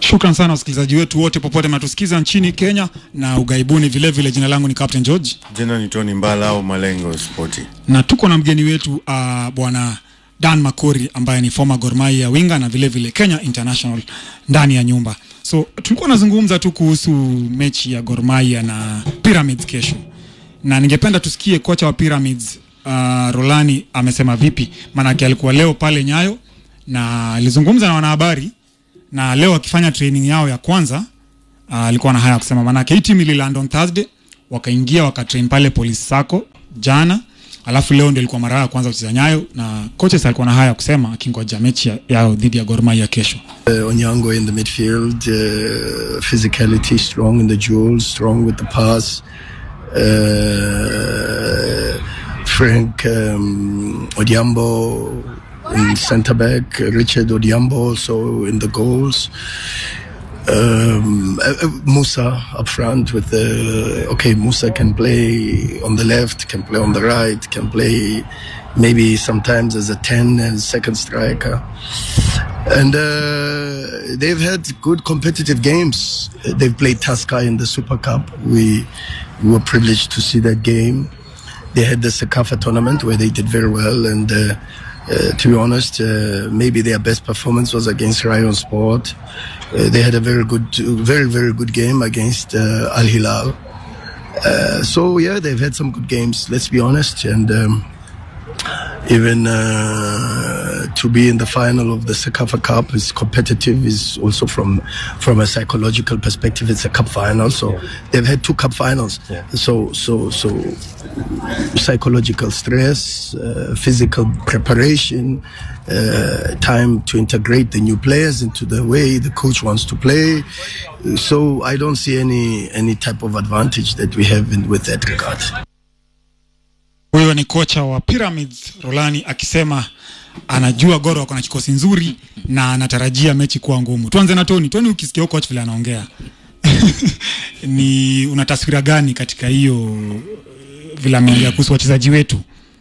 Shukran sana wasikilizaji wetu wote popote mnatusikiza nchini Kenya na ugaibuni vilevile vile. Jina langu ni Captain George Jina ni Tony Mbala au Malengo Sporti. na tuko na mgeni wetu uh, bwana Dan Makori ambaye ni former Gor Mahia winga na vilevile vile Kenya International ndani ya nyumba. So tulikuwa nazungumza tu kuhusu mechi ya Gor Mahia na Pyramids kesho, na ningependa tusikie kocha wa Pyramids uh, Rolani amesema vipi, maanake alikuwa leo pale Nyayo na alizungumza na wanahabari na leo akifanya training yao ya kwanza uh, alikuwa na haya ya kusema, maanake hii timu ililand on Thursday wakaingia wakatrain pale Police Sacco jana, alafu leo ndio ilikuwa mara ya kwanza kucheza Nyayo, na coaches alikuwa na haya ya kusema akingoja mechi ya- yao dhidi ya Gor Mahia kesho. Uh, Onyango in the midfield, uh, physicality strong in the duels, strong with the pass. Uh, Frank um, Odiambo in centre back, Richard Odiambo also in the goals. Um, uh, uh, Musa up front with the okay. Musa can play on the left, can play on the right, can play maybe sometimes as a ten as second striker and uh, they've had good competitive games. They've played Tasca in the Super Cup. We, we were privileged to see that game. They had the Sakafa tournament where they did very well, and uh, uh, to be honest, uh, maybe their best performance was against Rayon Sport. Uh, they had a very good, very very good game against uh, Al Hilal. Uh, so yeah, they've had some good games. Let's be honest, and. Um, even uh, to be in the final of the Sekafa Cup is competitive. Is also from from a psychological perspective, it's a cup final. So they've had two cup finals. So so so psychological stress, uh, physical preparation, uh, time to integrate the new players into the way the coach wants to play. So I don't see any any type of advantage that we have in, with that regard. Huyo ni kocha wa Pyramids Rolani akisema anajua Gor wako na kikosi nzuri na anatarajia mechi kuwa ngumu. Tuanze na Tony. Tony, ukisikia huyo coach vile anaongea ni una taswira gani katika hiyo vile ameongea kuhusu wachezaji wetu?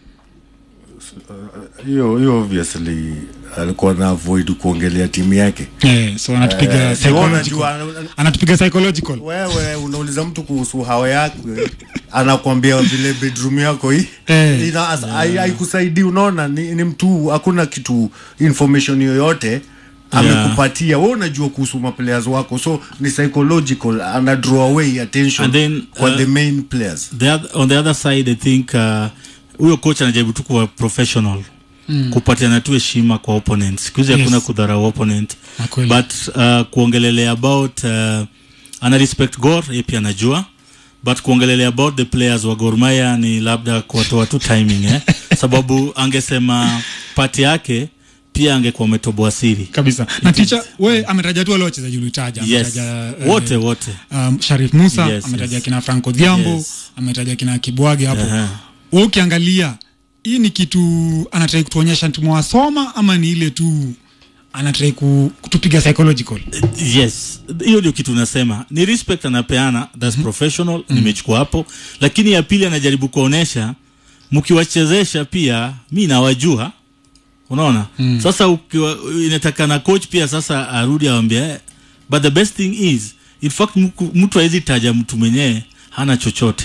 Hiyo hiyo obviously alikuwa na avoid kuongelea timu yake. Eh, so anatupiga Eh, siona psychological. juu, Anatupiga psychological. Wewe unauliza mtu kuhusu hawa yake anakwambia vile bedroom yako hii Eh. ina as- hai- haikusaidii. Unaona, ni, ni mtu hakuna kitu information yoyote amekupatia wewe, unajua kuhusu maplayers wako, so ni psychological, ana draw away attention And then, kwa uh, the main players. the other, on the other side I think uh, huyo coach anajaribu tu kuwa professional mm. kupatiana tu heshima kwa opponent siku hizi Yes. hakuna kudharau opponent Na kweli. but uh, kuongelelea about uh, ana respect Gor yeye pia anajua but kuongelelea about the players wa Gor Mahia ni labda kuwatoa tu timing eh? sababu angesema pati yake pia angekuwa ametoboa siri kabisa na ticha we ametaja tu wale wachezaji ulitaja yes ametaja, eh, wote wote um, Sharif Musa Yes, ametaja yes. kina Franco Dhiambo Yes. ametaja kina Kibwage hapo Aha. wewe ukiangalia hii ni kitu anatrai kutuonyesha tumewasoma ama ni ile tu anatrai ku, kutupiga psychological yes hiyo ndio kitu nasema ni respect anapeana thats professional nimechukua hapo lakini ya pili anajaribu kuonesha mkiwachezesha pia mi nawajua unaona sasa ukiwa, inatakana coach pia sasa arudi awambia eh, but the best thing is in fact mku- mtu awezi taja mtu mwenyewe hana chochote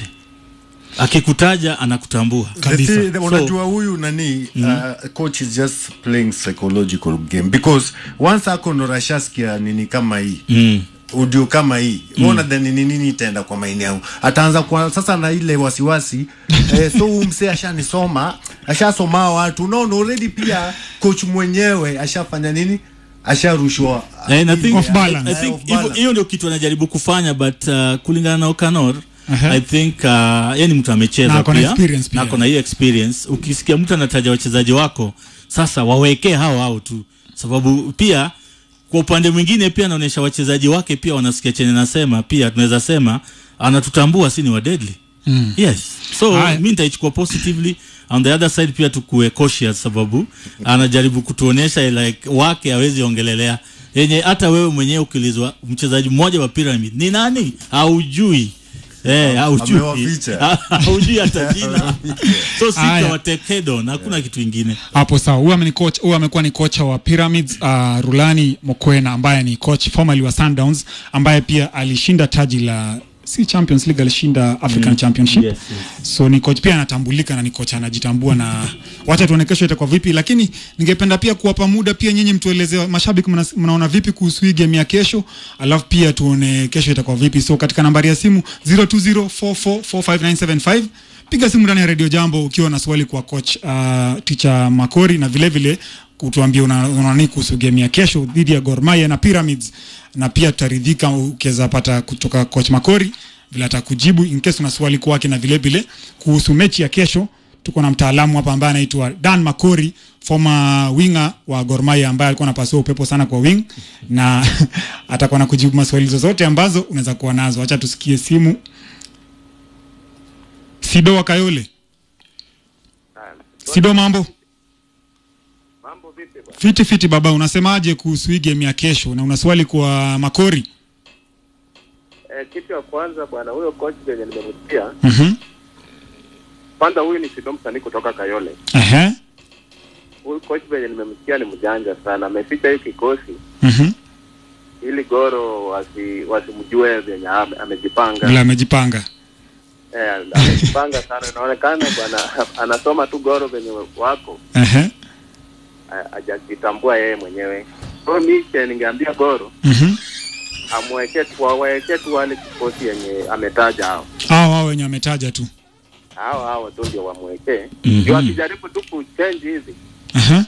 akikutaja anakutambua Kabisa. The thing- unajua huyu nani uh, coach is just playing psychological game because once ako norashaskia nini kama hii mm. audio kama hii mm. unadhani ni nini itaenda kwa maini yangu ataanza kwa sasa na ile wasiwasi eh, so huyu msee ashanisoma ashasoma watu unaona already pia coach mwenyewe ashafanya nini asharushwa And I think, Off balance. I Eh, think off hivyo- balance. hiyo ndio kitu anajaribu kufanya but uh, kulingana na Okanor Aha. I think uh, yeye ni mtu Na amecheza ako na pia experience pia. na ako na hiyo experience. Ukisikia mtu anataja wachezaji wako, sasa wawekee hao hao tu, sababu pia kwa upande mwingine pia anaonyesha wachezaji wake pia wanasikia chenye nasema, pia tunaweza sema anatutambua si ni wa deadly mm. yes so Haya. mi nitaichukua positively on the other side pia tukue cautious sababu anajaribu kutuonyesha like wake hawezi ongelelea yenye hata wewe mwenyewe ukiulizwa mchezaji mmoja wa pyramid ni nani haujui Eh, haujui. Amewaficha. Haujui hata jina. So sita Aya. wa take head on, hakuna kitu ingine. hapo sawa huyu ameni coach huyu amekuwa ni kocha wa Pyramids uh, Rulani Mokwena ambaye ni coach formerly wa Sundowns ambaye pia alishinda taji la si Champions League alishinda African Championship Yes, so ni coach pia anatambulika na ni coach anajitambua na wacha tuone kesho itakuwa vipi lakini ningependa pia kuwapa muda pia nyinyi mtueleze mashabiki mna- mnaona vipi kuhusu hii game ya kesho alafu pia tuone kesho itakuwa vipi so katika nambari ya simu 0204445975 piga simu ndani ya Radio Jambo ukiwa na swali kwa coach uh, teacher Makori na vile vile kutuambia una- unaona nini kuhusu game ya kesho dhidi ya Gor Mahia na Pyramids na pia tutaridhika ukiweza pata kutoka coach Makori vile atakujibu in case una swali kwake na vile vile kuhusu mechi ya kesho tuko na mtaalamu hapa ambaye anaitwa Dan Makori former winger wa Gor Mahia ambaye alikuwa anapasua upepo sana kwa wing na atakuwa na kujibu maswali zozote ambazo unaweza kuwa nazo acha tusikie simu Sido wa Kayole Sido mambo Mambo vipi bwana? fiti fiti baba unasemaje kuhusu hii game ya kesho na una swali kwa Makori Eh, kitu ya kwanza bwana, huyo coach venye nimemsikia, mhm kwanza huyu ni Sido msanii kutoka Kayole. ehe Huyu coach venye nimemsikia ni mjanja sana, ameficha hii kikosi mhm ili Goro wasi wasimjue venye ame- amejipanga. vile amejipanga Eh, amejipanga sana, inaonekana bwana anasoma tu Goro venye wako ehe ha- hajajitambua yeye mwenyewe. Kwa hiyo mimi ningeambia Goro mhm amweke tu waweke tu wale kikosi yenye ametaja hao hao hao wenye ametaja tu hao hao tu ndio wamwekee. Mhm. Ndio akijaribu tu kuchange hivi ehe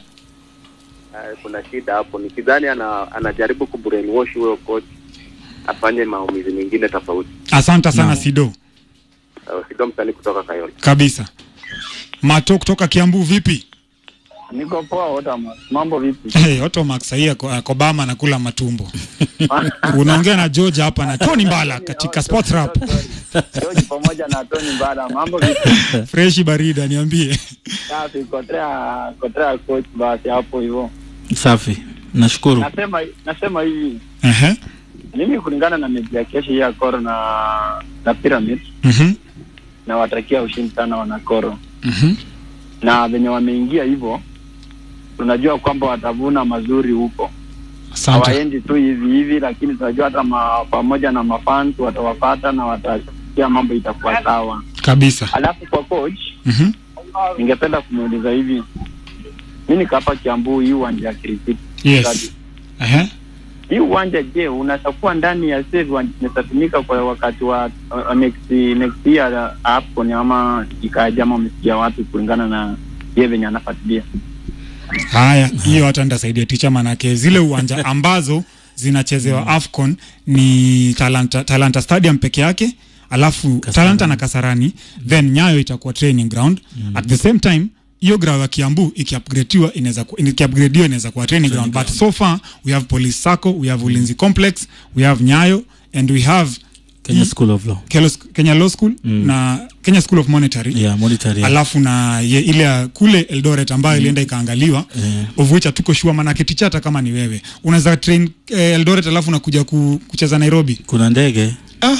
Uh, kuna shida hapo. Nikidhani ana, anajaribu kubrainwash huyo coach afanye maumizi mengine tofauti. asante sana Naam. Sido Uh, Sido msanii kutoka Kayole. kabisa Mato kutoka Kiambu vipi Niko poa Otama. Mambo vipi? Hey, Otomax sahii ako ako Bama anakula matumbo. Unaongea na George hapa na Tony Mbala katika Sport Rap. George pamoja na Tony Mbala. Mambo vipi? Freshi barida niambie. Safi, kotea kotea coach basi hapo hivyo. Safi. Nashukuru. Nasema nasema hivi. Ehe. Mimi kulingana na mechi ya kesho hii ya Koro na na Pyramid Mhm. na watakia ushindi sana wana Koro. Mhm. Na venye wameingia hivyo tunajua kwamba watavuna mazuri huko. Asante. Hawaendi tu hivi hivi, lakini tunajua hata ma, pamoja na mafans watawapata na watasikia mambo itakuwa sawa. Kabisa. Alafu kwa coach Mhm. ningependa kumuuliza hivi, mi niko hapa Kiambu, hii uwanja ya cricket Yes. Ehe. hii uwanja je, unaweza kuwa ndani ya save uwanja inatumika kwa wakati wa uh, next next year AFCON ama ikaja ama umesikia watu kulingana na yeye venye anafuatilia Haya, hiyo hata nitasaidia ticha manake zile uwanja ambazo zinachezewa AFCON ni Talanta, Talanta Stadium peke yake alafu Talanta na Kasarani then Nyayo itakuwa training ground at the same time hiyo ground ya Kiambu ikiupgradiwa inaweza ku- ikiupgradiwa inaweza kuwa training ground but so far we have Police Sacco we have Ulinzi Complex we have Nyayo and we have Kenya School of Law. Kelos- Kenya Law School na Kenya School of Monetary Yeah, monetary. alafu na ye, ile ya kule Eldoret ambayo ilienda ikaangaliwa Yeah. of which hatuko sure manake ticha hata kama ni wewe unaweza train eh, Eldoret alafu unakuja ku, kucheza Nairobi Kuna ndege. ah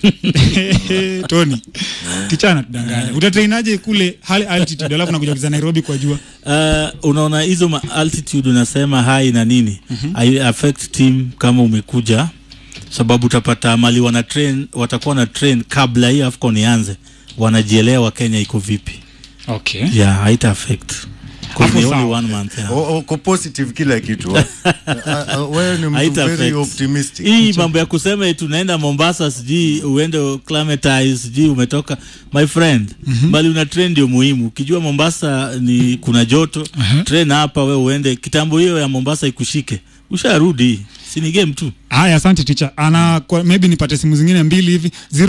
Tony ticha anatudanganya utatrainaje kule high altitude alafu nakuja kucheza Nairobi kwa jua Uh, unaona hizo ma altitude unasema high na nini mm affect team kama umekuja sababu utapata mali wana train watakuwa na train kabla hii AFCON ianze wanajielewa Kenya iko vipi okay yeah haita affect Hapo Because ni only sawa. one month yeah. O- uko positive kila kitu ah. Ah, ah, wewe ni mtu Haita very affect. optimistic hii mambo ya kusema eti unaenda Mombasa sijui uende climatize sijui umetoka my friend mm-hmm. bali una train ndio muhimu ukijua Mombasa ni kuna joto uh-huh. train hapa we uende kitambo hiyo ya Mombasa ikushike usharudi si ni game tu haya asante ticha ana kwa, maybe nipate simu zingine mbili hivi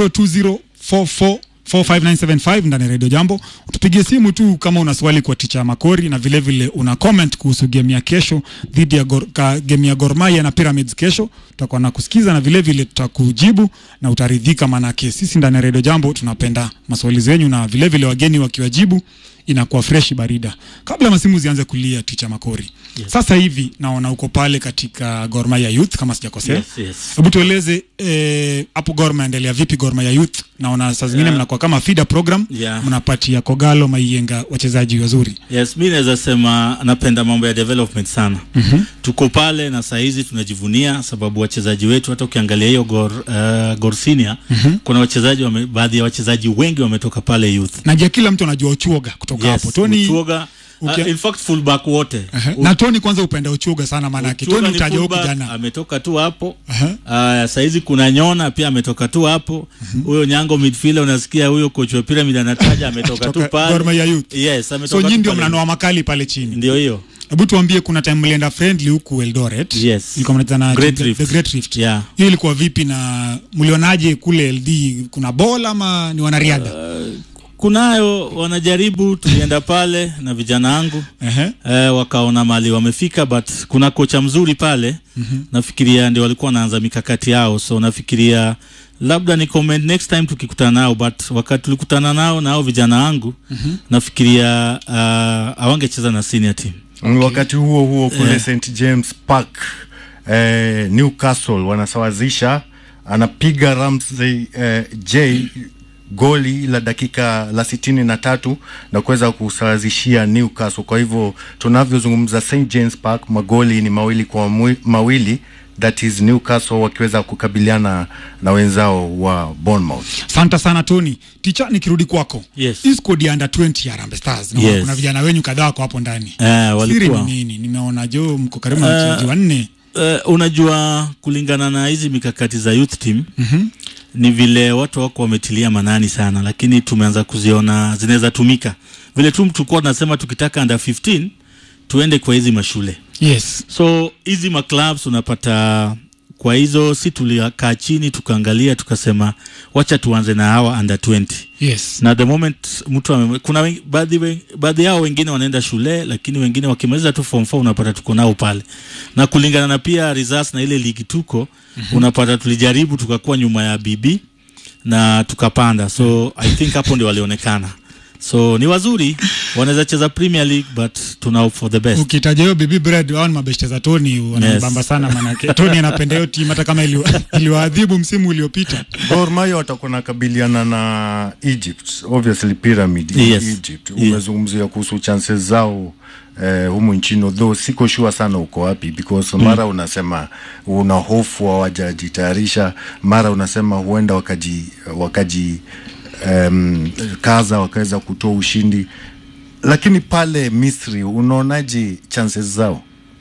02044 45975 ndani ya redio jambo tupigie simu tu kama una swali kwa ticha makori na vile vile una comment kuhusu game ya kesho dhidi ya gor, ka, game ya Gor Mahia na Pyramids kesho tutakuwa na kusikiza na vile vile tutakujibu na utaridhika manake sisi ndani ya redio jambo tunapenda maswali zenyu na vile vile wageni wakiwajibu inakuwa fresh barida kabla masimu zianze kulia ticha makori Yes. sasa hivi naona uko pale katika Gor Mahia youth kama sijakosea Yes, yes. hebu tueleze eh, hapo Gor Mahia vipi Gor Mahia youth naona saa zingine Yeah. mnakuwa kama feeder program Yeah. mnapatia Kogalo Maiyenga wachezaji wazuri Yes, mi naweza sema napenda mambo ya development sana. mm-hmm. Tuko pale na saa hizi tunajivunia sababu wachezaji wetu hata ukiangalia hiyo Gor, uh, Gor Senior mm-hmm. kuna wachezaji wame, baadhi ya wachezaji wengi wametoka pale youth. najua kila mtu anajua Uchuoga kutoka hapo Tony Uchuoga, ukia- uh, in fact fullback wote. Ehe. na Tony kwanza upenda Uchuoga sana maanake Uchuoga Tony ni utaja huko fullback, jana ametoka tu hapo. Ehe. Uh, saizi kuna Nyona pia ametoka tu hapo. Huyo Nyango midfielder unasikia huyo coach wa Pyramid anataja ametoka tu Kutoka pale. Gor Mahia youth Yes, so ametoka nyinyi tu ndio pale. mnanoa makali pale chini Ndio hiyo. hebu tuambie kuna time mlienda friendly huku Eldoret Yes. ilikuwa mnacheza na Great the, Rift. the Great Rift Yeah. hiyo ilikuwa vipi na mlionaje kule LD kuna ball ama ni wanariadha kunayo wanajaribu tulienda pale na vijana wangu Ehe. eh, wakaona mali wamefika but kuna kocha mzuri pale mm-hmm. nafikiria ndio walikuwa wanaanza mikakati yao so nafikiria labda ni comment next time tukikutana nao but wakati tulikutana nao nao vijana wangu mm-hmm. nafikiria uh, awangecheza na senior team okay. wakati huo huo kule Eh. St James Park eh, Newcastle wanasawazisha anapiga Ramsey eh, J goli la dakika la sitini na tatu na kuweza kusawazishia Newcastle. Kwa hivyo tunavyozungumza St James Park magoli ni mawili kwa mwi- mawili, that is Newcastle wakiweza kukabiliana na wenzao wa Bournemouth. Asante sana Tony. Ticha, nikirudi kwako. Yes. Hii squad ya under 20 ya Harambee Stars. Naona Yes. kuna vijana wenyu kadhaa wako hapo ndani. Eh, Siri walikuwa ni nini? Nimeona Jo mko karibu na Eh, wachezaji wanne. uh, unajua kulingana na hizi mikakati za youth team mm-hmm. ni vile watu wako wametilia manani sana lakini tumeanza kuziona zinaweza tumika vile tu tulikuwa tunasema tukitaka under 15 tuende kwa hizi mashule Yes. so hizi maclubs unapata kwa hizo si tulikaa chini tukaangalia tukasema wacha tuanze na hawa under 20 Yes. na the moment mtu ame, kuna wen- baadhi wen- baadhi yao wengine wanaenda shule lakini wengine wakimaliza tu form 4 unapata tuko nao pale na kulingana na pia results na ile ligi tuko mm-hmm. unapata tulijaribu tukakuwa nyuma ya BB na tukapanda so i think hapo ndio walionekana so ni wazuri wanaweza cheza Premier League but tuna hope for the best Ukitaja hiyo Baby Bread wao ni mabeshte za Tony wanabamba Yes. sana manake Tony anapenda hiyo timu hata kama iliwa- iliwaadhibu msimu uliopita. Gor Mahia watakuwa nakabiliana na Egypt, obviously Pyramid in Yes. Egypt. Yeah. Umezungumzia kuhusu chances zao eh, humu nchini though siko sure sana uko wapi because mara unasema una hofu hawajajitayarisha, mara unasema huenda wakaji wakaji um, kaza wakaweza kutoa ushindi, lakini pale Misri unaonaje chances zao?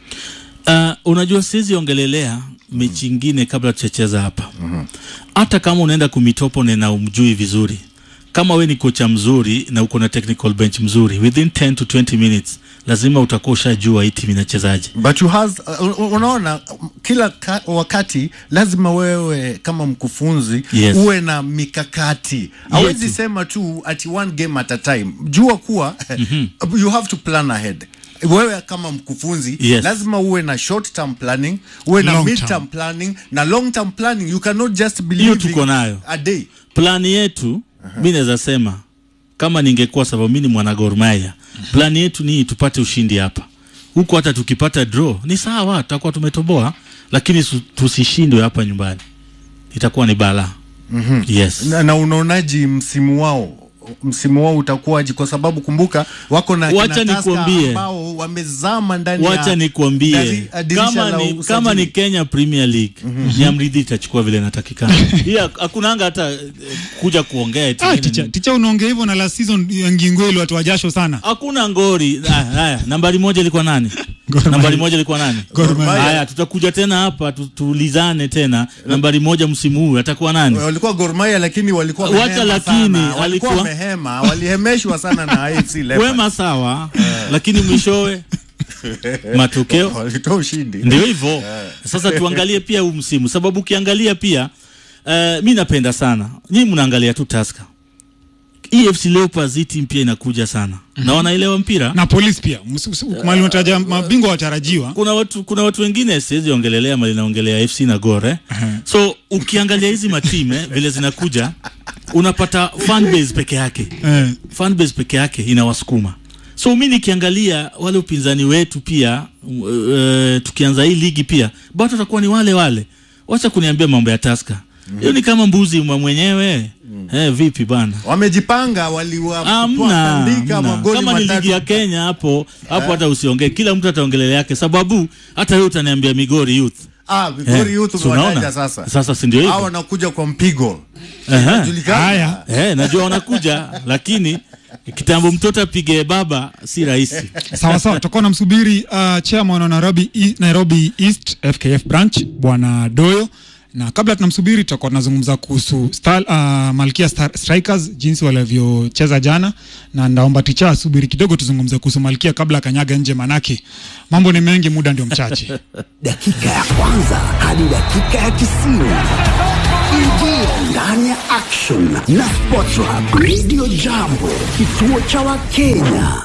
Uh, unajua siwezi ongelelea mechi ingine kabla tuchacheza hapa hata kama unaenda kumitopo na umjui vizuri kama we ni kocha mzuri na uko na technical bench mzuri within 10 to 20 minutes lazima utakuwa ushajua hii timu inachezaje but you has, uh, unaona kila ka, wakati lazima wewe kama mkufunzi Yes. uwe na mikakati hawezi sema tu at one game at a time jua kuwa you have to plan ahead wewe kama mkufunzi Yes. lazima uwe na short term planning uwe na Long mid term. term planning na long term planning you cannot just Hiyo believe tuko nayo. a day plani yetu mi naweza sema kama ningekuwa sababu mi ni mwana Gor Mahia plani yetu ni tupate ushindi hapa huku hata tukipata draw ni sawa tutakuwa tumetoboa lakini su- tusishindwe hapa nyumbani itakuwa ni balaa mm-hmm. yes na, na unaonaji msimu wao msimu wao utakuwaje kwa sababu kumbuka wako na Wacha kina Tusker nikwambie. ambao wamezama ndani wacha ya nikwambie dari- dirisha kama la ni, usajili. kama ni Kenya Premier League Nyamridhi itachukua vile inatakikana. Hii hak- hakunanga hata eh, kuja kuongea eti Ah, nini, ticha, nini. ticha unaongea hivyo na last season ya Ngingo ile watu wa jasho sana. Hakuna ngori. Ah, Haya, nambari moja ilikuwa nani? Gor Mahia. nambari moja ilikuwa nani? Gor Mahia. Haya, tutakuja tena hapa tu- tuulizane tena. Nambari moja msimu huu atakuwa nani? walikuwa Gor Mahia lakini walikuwa Wacha wamehema lakini, sana. walikuwa alikuwa- wamehema walihemeshwa sana na AFC Leopards Wema sawa, lakini mwishowe matokeo walitoa ushindi ndio hivyo sasa tuangalie pia huu msimu sababu ukiangalia pia uh, mi napenda sana nyii mnaangalia tu taska EFC Leopards hii timu pia inakuja sana na wanaelewa mpira Na polisi pia. Msi- msi- Mali unataja mabingwa watarajiwa. kuna watu kuna watu wengine siwezi ongelelea mali naongelea FC na Gor eh? so ukiangalia hizi matime vile zinakuja unapata fan base peke yake Eh. fan base peke yake inawasukuma so mi nikiangalia wale upinzani wetu pia uh, tukianza hii ligi pia bado watakuwa ni wale wale wacha kuniambia mambo ya taska hiyo ni kama mbuzi mwa mwenyewe eh, vipi bana wamejipanga Amna, waliwatandika amna. magoli kama ni matatu ligi ya Kenya hapo hapo, hata usiongee, kila mtu ataongelea yake, sababu hata wewe utaniambia Migori Youth ah, Vigori Eh, Youth si unaona? umewataja sasa Sasa si ndio hivyo? hao wanakuja kwa mpigo Ehe. Inajulikana. Haya. Eh, najua wanakuja lakini kitambo mtoto apige baba si rahisi. sawa sawa tutakuwa namsubiri uh, chairman wa Nairobi, E- Nairobi East FKF branch bwana Doyo na kabla tunamsubiri tutakuwa tunazungumza kuhusu star, uh, Malkia Star, Strikers jinsi walivyocheza jana, na ndaomba ticha asubiri kidogo tuzungumze kuhusu Malkia kabla akanyaga nje, manake mambo ni mengi, muda ndio mchache. dakika ya kwanza hadi dakika ya tisini ingia ndani ya action na Sports Hub Radio Jambo, kituo cha Wakenya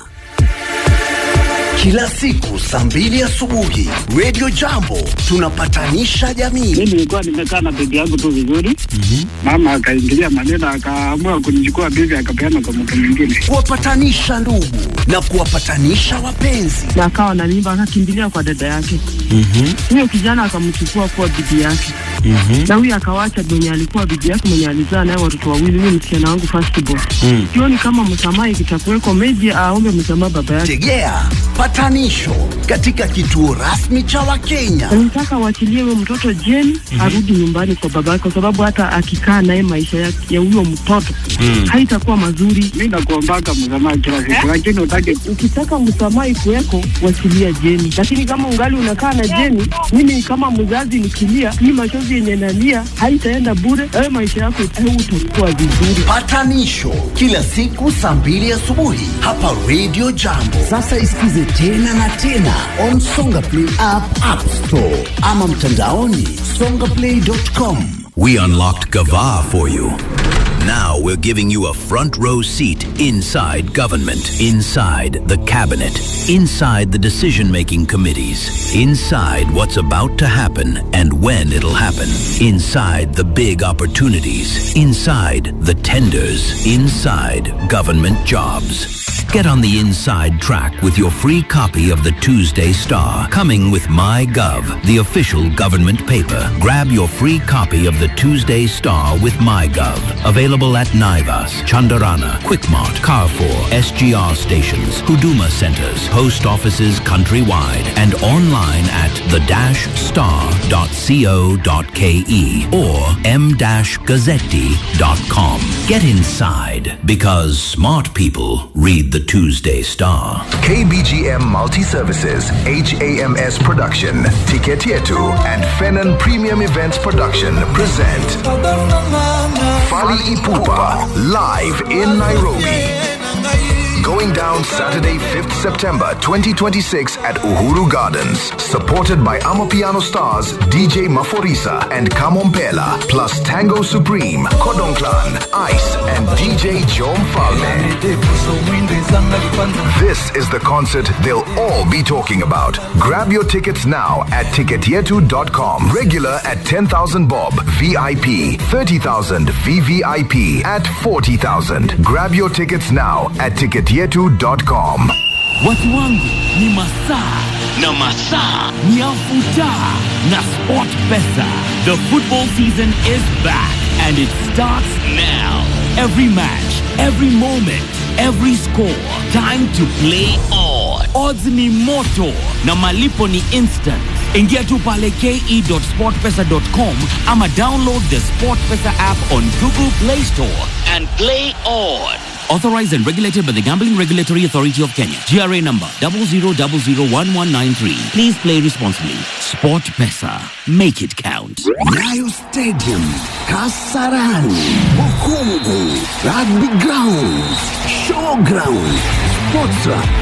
kila siku saa mbili asubuhi. Radio Jambo tunapatanisha jamii. mi nilikuwa nimekaa na bibi yangu tu vizuri mama akaingilia maneno akaamua kunichukua bibi akapeana kwa mtu mwingine kuwapatanisha ndugu na kuwapatanisha wapenzi. na akawa na mimba akakimbilia kwa dada yake huyo kijana akamchukua kuwa bibi yake na huyo akawacha mwenye alikuwa bibi yake mwenye alizaa naye watoto wawili huyo msichana wangu firstborn sioni kama msamaha ikitakuweko meji aombe msamaha baba yake Tegea patanisho katika kituo rasmi cha Wakenya. nataka waachilie huyo mtoto jeni arudi nyumbani kwa baba yake kwa sababu hata akikaa naye maisha ya ya huyo mtoto haitakuwa mazuri mi nakuombaka msamaha kila siku lakini utake ukitaka msamaha ikuweko wachilia jeni lakini kama ungali unakaa na jeni mimi kama mzazi nikilia hii machozi yenye nalia haitaenda bure awe maisha yako utakuwa vizuri Patanisho kila siku saa mbili asubuhi hapa Radio Jambo. Sasa isikize tena na tena on Songa Play app, App Store ama mtandaoni songaplay.com. We unlocked Gava for you. Now we're giving you a front row seat inside government, inside the cabinet, inside the decision making committees, inside what's about to happen and when it'll happen, inside the big opportunities, inside the tenders, inside government jobs. Get on the inside track with your free copy of the Tuesday Star, coming with MyGov, the official government paper. Grab your free copy of the Tuesday Star with MyGov. Available at Naivas, Chandarana, Quickmart, Carrefour, SGR stations, Huduma centers, post offices countrywide, and online at the-star.co.ke or m-gazzetti.com. Get inside because smart people read the Tuesday Star. KBGM Multi Services, HAMS Production, Ticket Yetu, and Fenon Premium Events Production present Fali Ipupa live in Nairobi. Going down Saturday, 5th September 2026 at Uhuru Gardens. Supported by Amapiano stars DJ Maforisa and Kamompela, plus Tango Supreme, Kodong Clan, Ice, and DJ Jom Falme. This is the concert they'll all be talking about. Grab your tickets now at ticketyetu.com. Regular at 10,000 bob, VIP 30,000, VVIP at 40,000. Grab your tickets now at ticketyetu.com. Watu wangu ni masaa na masaa ni afuta na Sport Pesa. The football season is back and it starts now. Every match, every moment, every score. Time to play on. Odds ni moto na malipo ni instant. Ingia tu pale ke.sportpesa.com ama download the SportPesa app on Google Play Store and play on. Authorized and regulated by the Gambling Regulatory Authority of Kenya. GRA number 00001193. Please play responsibly. Sport Pesa. Make it count. Nyayo Stadium, Kasarani, Bukungu, Rugby Grounds, Showground, Sports Hub.